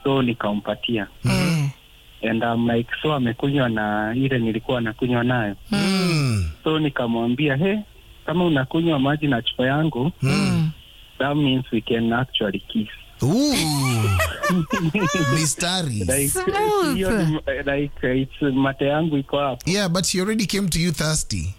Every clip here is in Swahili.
so nikampatia Eh. and I'm like so amekunywa na ile nilikuwa nakunywa nayo Mm. so nikamwambia he kama unakunywa maji na chupa yangu Mm. that means we can actually kiss Ooh. Mistari. like Smooth. hiyo ni- like it's mate yangu iko hapo Yeah, but she already came to you thirsty.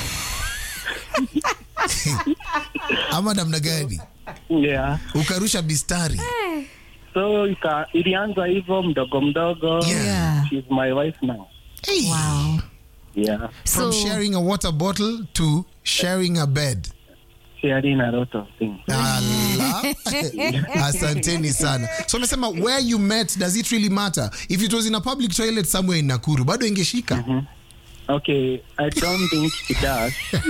Ama namna gani? yeah Ukarusha mistari. so ika, ilianza hivyo mdogo mdogo Yeah. Yeah. she's my wife now Hey. Wow. yeah From So, sharing a water bottle to sharing a bed. sharing a lot of things Ala. Asanteni sana. So umesema where you met does it really matter? If it was in a public toilet somewhere in Nakuru bado ingeshika. okay i don't think it does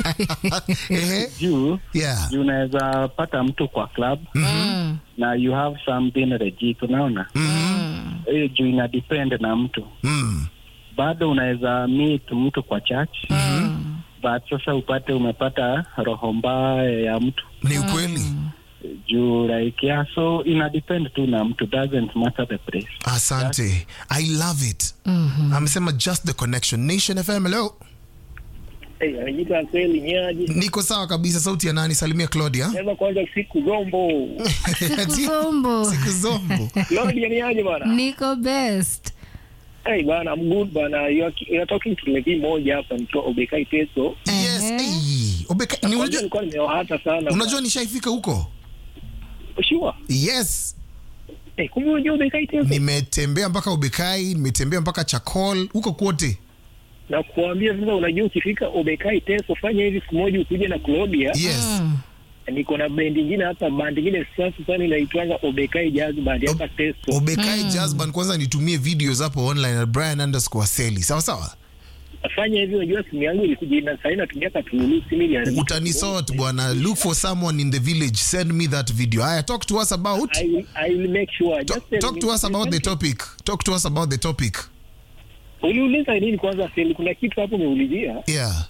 Ehe. juu Yeah. juu unaweza pata mtu kwa club mm. na you have something legit unaona hiyo juu ina depend na mtu Mm. bado unaweza meet mtu kwa church but sasa upate umepata roho mbaya ya mtu Ni ukweli. juu like yeah, so ina depend tu na mtu doesn't matter the place Asante. I love it. Amesema just the connection. Nation FM, hello. Hey, anajiita kweli nyaji. Niko sawa kabisa. Sauti ya nani? Salimia Claudia. Sema kwanza siku zombo. Kuzombo. Siku zombo. Claudia ni aje bana? Niko best. Hey bana, I'm good bana. You are, you are talking to Levi moja hapa nikiwa Obekai Teso. Yes. Ehe. Hey. Obeka, ni Kwanza unajua, nilikuwa nimewahata sana. unajua nishaifika huko? Sure. Yes. Hey, kumbe unajua Obekai Teso? Nimetembea mpaka Ubekai, nimetembea mpaka Chakol, huko kwote. Na kuambia sasa unajua ukifika Obekai Teso fanya hivi siku moja ukuje na Claudia. Yes. Mm. Niko na bendi nyingine hata bandi nyingine sasa sana inaitwanga Obekai Jazz Band hapa Teso. Obekai Jazz Band, kwanza nitumie videos hapo online at Brian underscore Seli. Sawa sawa. Fanya hivi unajua simu yangu ilikuja na sasa inatumia katululu simu ile. Utanisort bwana. Look for someone in the village. Send me that video. Aya, talk to us about I will, I will make sure. Just talk, tell talk me- to us about the topic. Talk to us about the topic. Uliuliza nini kwanza Feli? Kuna kitu hapo umeulizia. Yeah.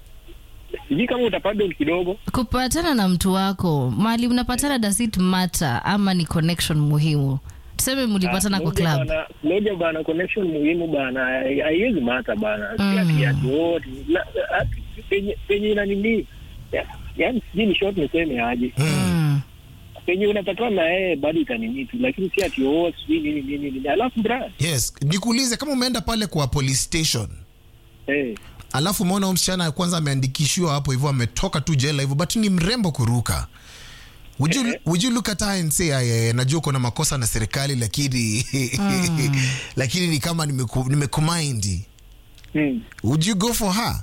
Sijui kama utapardon kidogo. kupatana na mtu wako mali mnapatana does it matter ama ni connection muhimu tuseme mlipatana kwa Moja club bana- Moja bana, connection muhimu bana, hai- haiwezi mata bana, si ati ati wote La- ati penye penye ina nini, Ya- yaani sijui ni short niseme aje, mm. penye unapatana na yeye bado itanini tu, lakini si ati wote sijui nini nini nini. Alafu bra, Yes. Nikuulize kama umeenda pale kwa police station eh, alafu umeona huyo msichana kwanza ameandikishiwa hapo hivyo ametoka tu jela hivyo but ni mrembo kuruka Would you, would you look at her and say "Aya, najua uko na makosa na serikali lakini lakini ni kama nimeku- nimekumind hmm. would you go for her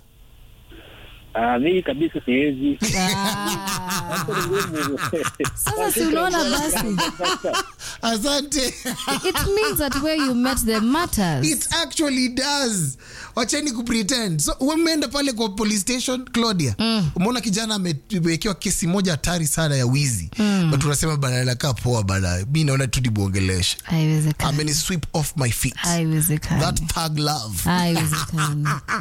Ah, mimi kabisa siwezi. Ah. sasa si unaona basi asante it means that where you met them matters it actually does wacheni kupretend so umeenda pale kwa police station claudia umeona kijana amewekewa kesi moja hatari sana ya wizi but unasema bana anakaa poa bana mi naona tu nimwongeleshe haiwezekani ameni sweep off my feet haiwezekani that thug love haiwezekani